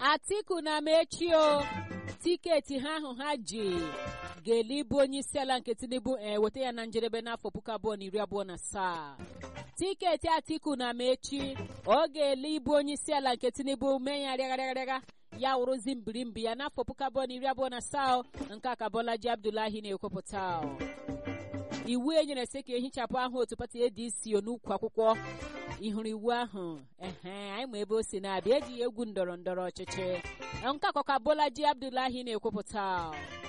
atiku na mechi o tiketi ha ahụ ha ji ga-eli bụ onye isi ala nke tinubu eweta ya na njedebe n'afọ puku abụọ na iri abụọ na asaa tiketi atiku na mechi ọ ga-eli ịbụ onye isi ala nke tinubu mee ya rịagharịagharịa ya wụrụzi mbirimbi ya n'afọ puku abụọ na iri abụọ na asaa nke aka bọlaji abdulahi na-ekwupụta iwu e nyere sị ka ehichapụ aha otu pati adc n'ukwu akwụkwọ ịhụrụ iwu ahụ ehe anyị ma ebe o si na-abịa ejighị egwu ndọrọ ndọrọ ọchịchị nke akọka bọlaji abdulahi na-ekwupụta